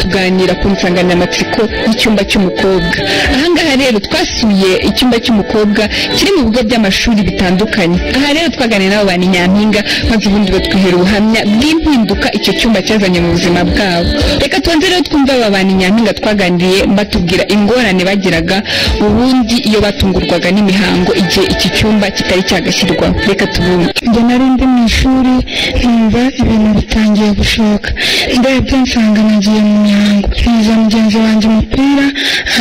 kuganira ku nsanganyamatsiko y'icyumba cy'umukobwa ahangaha rero twasuye icyumba cy'umukobwa kiri mu bigo by'amashuri bitandukanye aha rero twaganira n'abo ba nyampinga maze ubundi batwihera ubuhamya bw'impinduka icyo cyumba cyazanye mu buzima bwabo reka tubanze rero twumve aba ba nyampinga twaganiriye batubwira ingorane bagiraga ubundi iyo batungurwaga n'imihango igihe iki cyumba kitari cyagashyirwaho reka tubumve njye nari ndi mu ishuri numva ibintu bitangiye gushoka ndebye nsanga nagiye mu mihango niza mugenzi wanjye umupira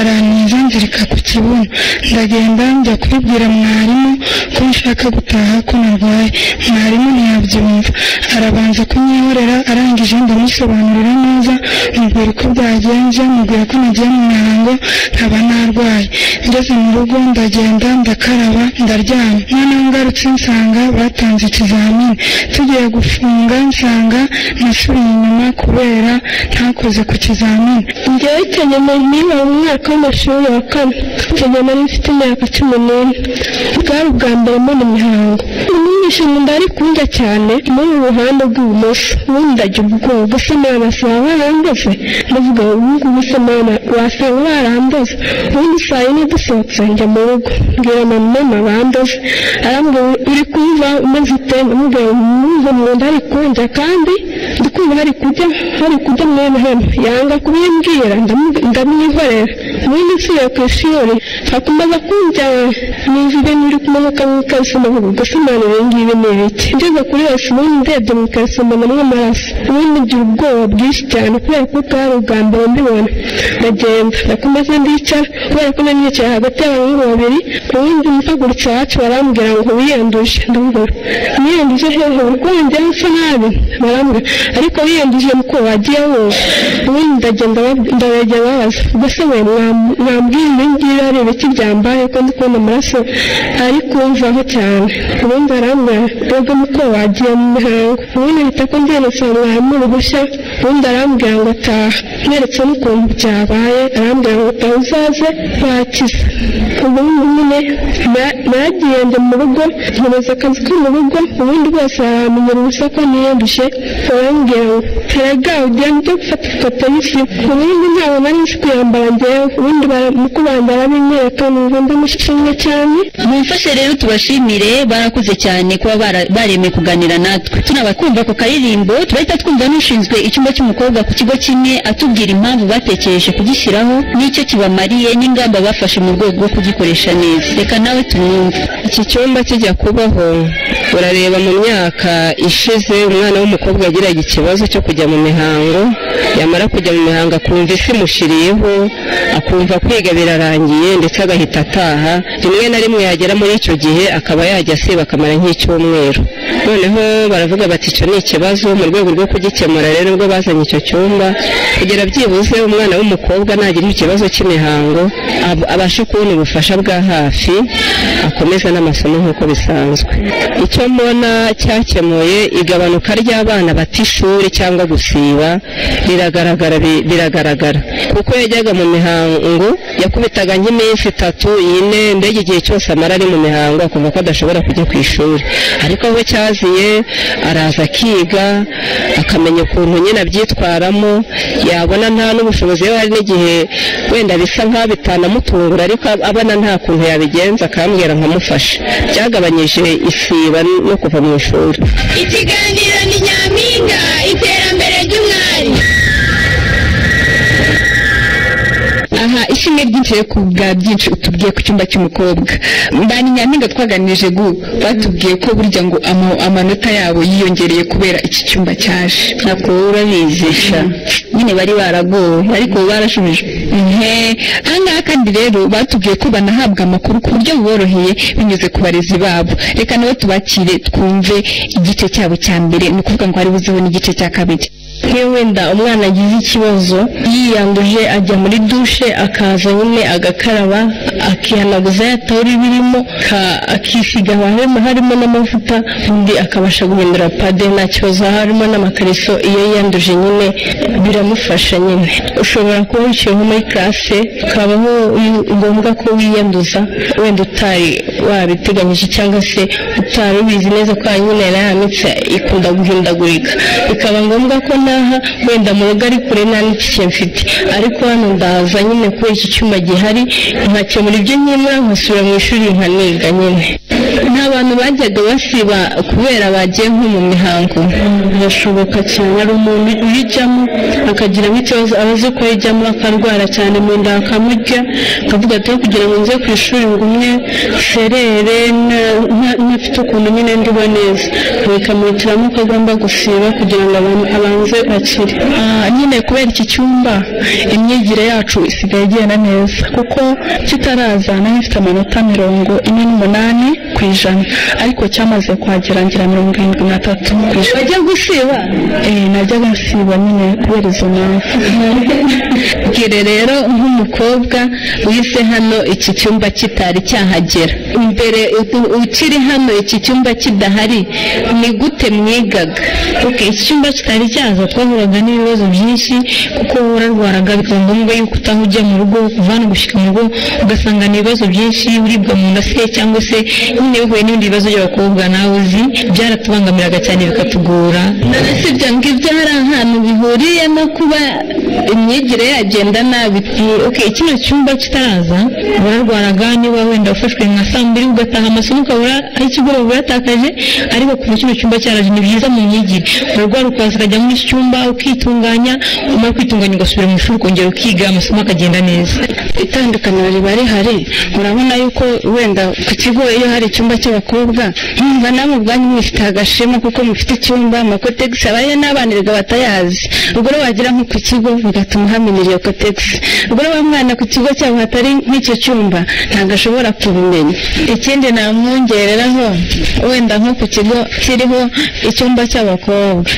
arantiza nzirika ku kibuno ndagenda njya kubibwira mwarimu ko nshaka gutaha ko narwaye mwarimu ntiyabyumva arabanza kunyihorera arangije ndamusobanurira neza mubwira uko byagenze mubwira ko nagiye mu mihango nkaba narwaye ngeze mu rugo ndagenda ndakaraba ndaryama noneho ngarutse nsanga batanze ikizamini tugiye gufunga nsanga nasubiye inyuma kubera ntakoze ku kizamini njyewe kenyana niba mu mwaka w'amashuri wa kane kenyana nari mfite imyaka cumi n'ine bwari ubwa mbere mbona imihango umwigisha nkunda ari kunjya cyane muri mu ruhande rw'ibumoso ubundi ndagira ubwoba gusa naba saa barambuze ndavuga ngo ubu ngubu se mwana wasanga barambuze ubundi saa yine dusohotse njya mu rugo mbwira mama mama bambuze arambwira uri kumva maze ute ndamubwira ngo mwumva mu nda hari kunjya kandi ndi kumva hari kujya hari kujya mwene hano yanga kubimbwira ndamu- ndamwihorera ubundi nsubiye ku ishuri hakomeza kunjya numva ibintu biri kumanuka mu ikariso ndavuga gusa mwana ibi ngibi ni ibiki ngeze kuri yose ubundi ndebye mu ikariso mbonamo amaraso ubundi ngira ubwoba bwinshi cyane kubera ko bwari ubwa mbere mbibona ndagenda ndakomeza ndicara kubera ko nari nicaye hagati y'abahungu babiri ubundi mpagurutse iwacu barambwira ngo wiyanduje ndavuga niyanduje hehe uburwayi njyewe nsa nabi barambwira ariko wiyanduje muko wagiye wowe ubundi ndagenda bab- ndabegera babaza mbese we mwam- mwambwira ibi ngibi ari ibiki byambaye ko ndi kubona amaraso ari kumvaho cyane ubundi arambwira mwebwe muko wagiye mu mihango ubundi ahita ko ndiyanditse mwarimu uruhushya ubundi arambwira ngo taha neretse n'ukuntu byabaye arambwira ngo taha uzaze bakize ubundi nyine na- naragiye njya mu rugo nkomeza akazi ko mu rugo ubundi bose baramenyera ubusa ko niyandushe barambwira ngo erega ugiye njya gufata ifoto y'isi ubundi ntabwo nari nzi kuyambara njyewe ubundi bara- mu kubambara binyereka numva ndamushimye cyane mumfashe rero tubashimire barakuze cyane kuba bara- baremeye kuganira natwe tunabakumva ako karirimbo turahita twumva n'ushinzwe icyumba cy'umukobwa ku kigo kimwe atubwira impamvu batekereje kugishyiraho n'icyo kibamariye n'ingamba bafashe mu rwego rwo kugikoresha neza reka nawe tumwumve iki cyumba kijya kubaho urareba mu myaka ishize umwana w'umukobwa yagiraga ikibazo cyo kujya mu mihango yamara kujya mu mihango akumva isi imushiriyeho akumva kwiga birarangiye ndetse agahita ataha rimwe na rimwe yagera muri icyo gihe akaba yajya asiba akamara nk'icyumweru noneho baravuga bati icyo ni ikibazo mu rwego rwo kugikemura rero nibwo bazanye icyo cyumba kugira byibuze umwana w'umukobwa nagira ikibazo cy'imihango ab- abashe kubona ubufasha bwa hafi akomeza n'amasomo nk'uko bisanzwe icyo mbona cyakemuye igabanuka ry'abana bata ishuri cyangwa gusiba biragaragara bi- biragaragara kuko yajyaga mu mihango yakubitaga nk'iminsi itatu ine mbega igihe cyose amara ari mu mihango akumva ko adashobora kujya ku ishuri ariko aho cyaziye araza akiga akamenya ukuntu nyine abyitwaramo yabona nta n'ubushobozi yewe hari n'igihe wenda bisa nkaho bitanamutungura ariko abona nta kuntu yabigenza akambwira nkamufasha byagabanyije isiba no kuva mu ishuri ikiganiro ni nyampinga iterambere ry'umwari aha ishimwe ryinshi rero ku bwa byinshi utubwiye ku cyumba cy'umukobwa ba nyampinga twaganirije gu batubwiye ko burya ngo ama- amanota yabo yiyongereye kubera iki cyumba cyaje ntabwo urabizisha nyine bari baragowe ariko ubu barashubijwe ihe ahangaha kandi rero batubwiye ko banahabwa amakuru ku buryo buboroheye binyuze ku barezi babo reka nabo tubakire twumve igice cyabo cya mbere ni ukuvuga ngo hari buzeho n'igice cya kabiri nk'iyo wenda umwana agize ikibazo yiyanduje ajya muri dushe akaza nyine agakaraba akihanaguza ya tawuri birimo ka- akisiga harimo harimo n'amavuta undi akabasha guhindura pade nta kibazo harimo n'amakariso iyo yiyanduje nyine biramufasha nyine ushobora kuba wicaye nko muri classe ukabaho wi- ngombwa ko wiyanduza wenda utari wabiteganyije cyangwa se utari ubizi neza ko nyine iriya mitsi ikunda guhindagurika bikaba ngombwa ko naha wenda mu rugo ari kure nta n'ikike mfite ariko hano ndaza nyine kubera iki cyuma gihari nkakemura ibyo nkemura nkasubira mu ishuri nkaniga nyine ni abantu bajyaga basiba kubera bagiye nko mu mihango birashoboka cyane hari umuntu uyijyamo akagira nk'ikibazo aba azi ko yijyamo akarwara cyane mu nda akamurya akavuga ati kugira ngo nze ku ishuri ngumye serere ntafite ukuntu nyine ndiho neza bikamuhitiramo ko agomba gusiba kugira ngo abantu abanze akire nyine kubera iki cyumba imyigire yacu isigaye igenda neza kuko kitaraza nari mfite amanota mirongo ine n'umunani ku ijana ariko cyamaze kuhagera ngira mirongo irindwi na tatu ku ijana bajya gusiba Eh, najyaga nsiba nyine kubera izo mpamvu bwire rero nk'umukobwa wize hano iki cyumba kitari cyahagera mbere u- ukiri hano iki cyumba kidahari ni gute mwigaga Okay, iki cyumba kitari cyaza twahuraga n'ibibazo byinshi kuko wararwaraga bikaba ngombwa yuko utaha ujya mu rugo kuva hano gushyika mu rugo ugasanga ni ibibazo byinshi uribwa mu nda se cyangwa se nyine bihuye n'ibindi bibazo by'abakobwa nawe uzi byaratubangamiraga cyane bikatugora none si ibyo ngibyo hari ahantu bihuriye no kuba imyigire yagenda nabi okay, kino cyumba kitaraza wararwaraga niba wenda ufashwe nka saa mbiri ugataha amasomo ukabura aho ikigoroba uratakaje ariko kuva kino cyumba cyaraje ni byiza mu myigire urarwara ukaza ukajya muri iki cyumba ukitunganya umara kwitunganya ugasubira mu ishuri ukongera ukiga amasomo akagenda neza itandukaniro riba rihari urabona yuko wenda ku kigo iyo hari icyumba cy'abakobwa mwumva namwe ubwanyu mwifite agashema kuko mufite icyumba amakotegisi abaye n'abanirwa batayazi ubwo rero wagera nko ku kigo bigatuma hamenyera iyo kotegisi ubwo rero wa mwana ku kigo cyabo hatari nk'icyo cyumba ntabwo ashobora kubimenya ikindi namwongereraho wenda nko ku kigo kiriho icyumba cy'abakobwa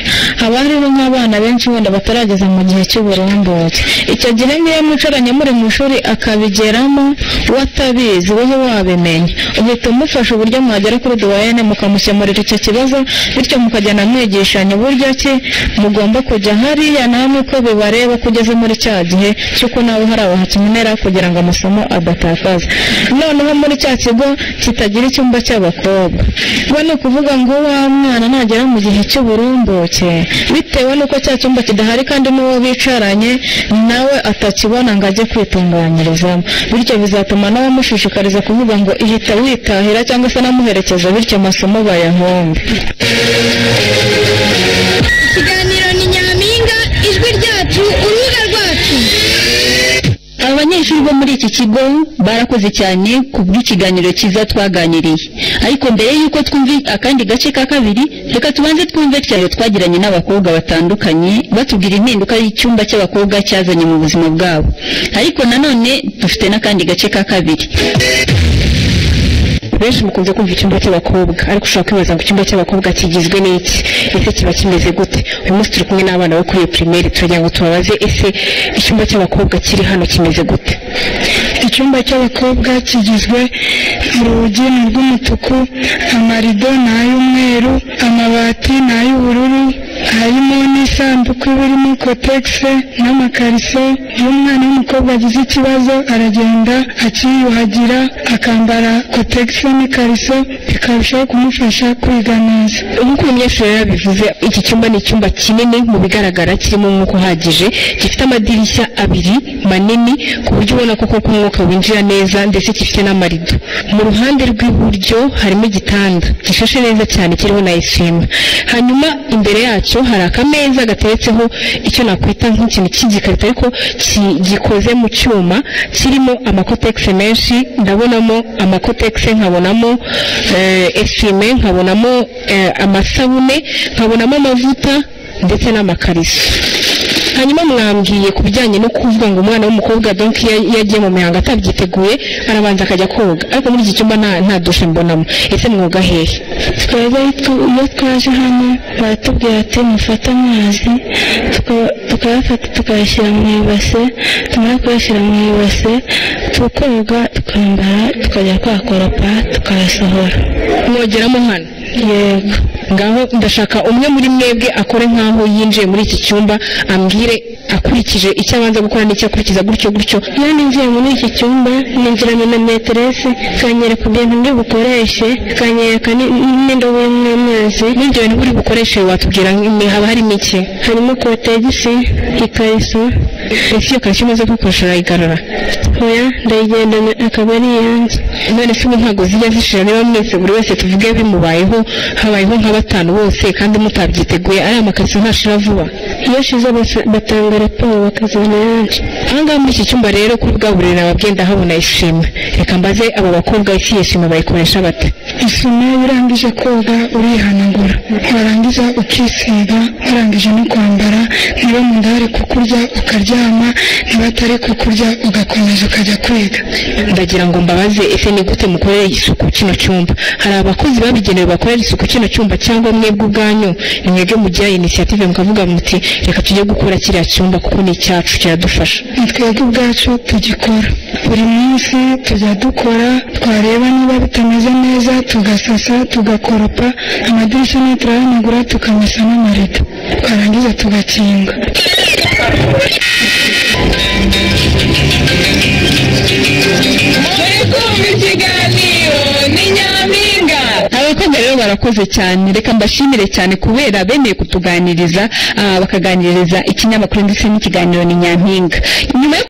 haba hariho nk'abana benshi wenda batarageza mu gihe cy'uburumbuke icyo gihe niyo mucoranye muri mu ishuri akabigeramo we atabizi wowe wabimenya uhita umufasha uburyo mwagera kuri duwayene mukamukemurira icyo kibazo bityo mukagenda mwigishanya uburyo ki mugomba kujya hariya namwe uko bibareba ko ugeze muri cya gihe cy'uko nawe hari abahakenera kugira ngo amasomo adatakaza noneho muri cya kigo kitagira icyumba cy'abakobwa we ni ukuvuga ngo wa mwana nagera mu gihe cy'uburumbuke bitewe n'uko cya cyumba kidahari kandi n'uwo bicaranye nawe atakibona ngo ajye kwitunganyirizamo bityo bizatuma nawe amushishikariza kuvuga ngo ihita witahira cyangwa se anamuherekeza bityo amasomo bayahombe ikiganiro ni nyampinga ijwi ryacu urubuga rwacu abanyeshuri bo muri iki kigo barakoze cyane ku bw'ikiganiro cyiza twaganiriye ariko mbere y'uko twumva akandi gace ka kabiri reka tubanze twumve cyane twagiranye n'abakobwa batandukanye batubwira impinduka y'icyumba cy'abakobwa cyazanye mu buzima bwabo ariko nanone dufite n'akandi gace ka kabiri benshi mukunze kumva icyumba cy'abakobwa ariko ushobora kwibaza ngo icyumba cy'abakobwa kigizwe n'iki ese kiba kimeze gute uyu munsi turi kumwe n'abana bo kuri iyo pirimeri turagira ngo tubabaze ese icyumba cy'abakobwa kiri hano kimeze gute icyumba cy'abakobwa kigizwe urugi ni urw'umutuku amarido ni ay'umweru amabati ni ay'ubururu harimo n'isanduku iba irimo kotegisi n'amakariso iyo umwana w'umukobwa agize ikibazo aragenda akiyuhagira akambara kotegisi n'ikariso bikarushaho kumufasha kwiga neza nk'uko umunyeshuri rero yabivuze iki cyumba ni icyumba kinini mu bigaragara kirimo umwuka uhagije gifite amadirishya abiri manini ku buryo ubona koko ko umwuka winjira neza ndetse gifite n'amarido mu ruhande rw'iburyo harimo igitanda gishashe neza cyane kiriho na eswima hanyuma imbere yacyo hari akameza gateretseho icyo nakwita nk'ikintu cy'igikarito ariko ki- gikoze mu cyuma kirimo amakotegisi menshi ndabonamo amakotegisi nkabonamo eh, eswime nkabonamo eh, amasabune nkabonamo amavuta ndetse n'amakariso hanyuma mwambwiye ku bijyanye no kuvuga ngo umwana w'umukobwa donc iyo iyo agiye mu mihango atabyiteguye arabanza akajya koga ariko muri iki cyumba nta nta dushe mbonamo ese mwoga hehe twebwe tu- iyo twaje hano baratubwira ati mufate amazi tuka- tukayafata tukayashyira mu ibase tumara kuyashyira mu ibase tukoga tukambara tukajya kwakoropa tukayasohora mwogeramo hano yego ngaho ndashaka umwe muri mwebwe akore nk'aho yinjiye muri iki cyumba ambwire akurikije icyo abanza gukora n'icyo akurikiza gutyo gutyo iyo ninjiye muri iki cyumba ninjiranye na meterese ikanyereka ibintu ndi bukoreshe ikanyereka ni- n'indobo y'amazi n'ibyo bintu buri bukoreshe watubwira nk'imwe haba harimo iki harimo kotegisi ikariso ese iyo karishyo umaze kukoresha urayigarura oya ndayigendana akaba ari iyanjye none se ubu ntabwo zijya zishira niba mwese buri wese tuvuge bimubayeho habayeho nka batanu bose kandi mutabyiteguye ari amakariso ntashira vuba iyo shize basa- batanga raporo bakazana yanjye ahangaha muri iki cyumba rero kuri bwa buriri naba bwenda habona ishimwe reka mbaze abo bakobwa isi yishimwe bayikoresha bate isume iyo urangije koga urihanagura warangiza ukisiga warangije no kwambara niba mu nda hari kukurya ukaryama niba atari kukurya ugakomeza ukajya kwiga ndagira ngo mbabaze ese ni gute mukorera isuku kino cyumba hari abakozi babigenewe bakorera isuku kino cyumba cyangwa mwebwe ubwanyu ni mwebwe mugira inisiyative mukavuga muti reka tujye gukora kiriya cyumba kuko ni icyacu kiradufasha ni twebwe ubwacu tugikora buri munsi tujya dukora twareba niba bitameze neza tugasasa tugakoropa amadirishya nayo turayanagura tukamesa n'amarido twarangiza tugakinga abakobwa rero barakoze cyane reka mbashimire cyane kubera bemeye kutuganiriza ah, bakaganiriza ikinyamakuru ndetse n'ikiganiro ni nyampinga nyuma yo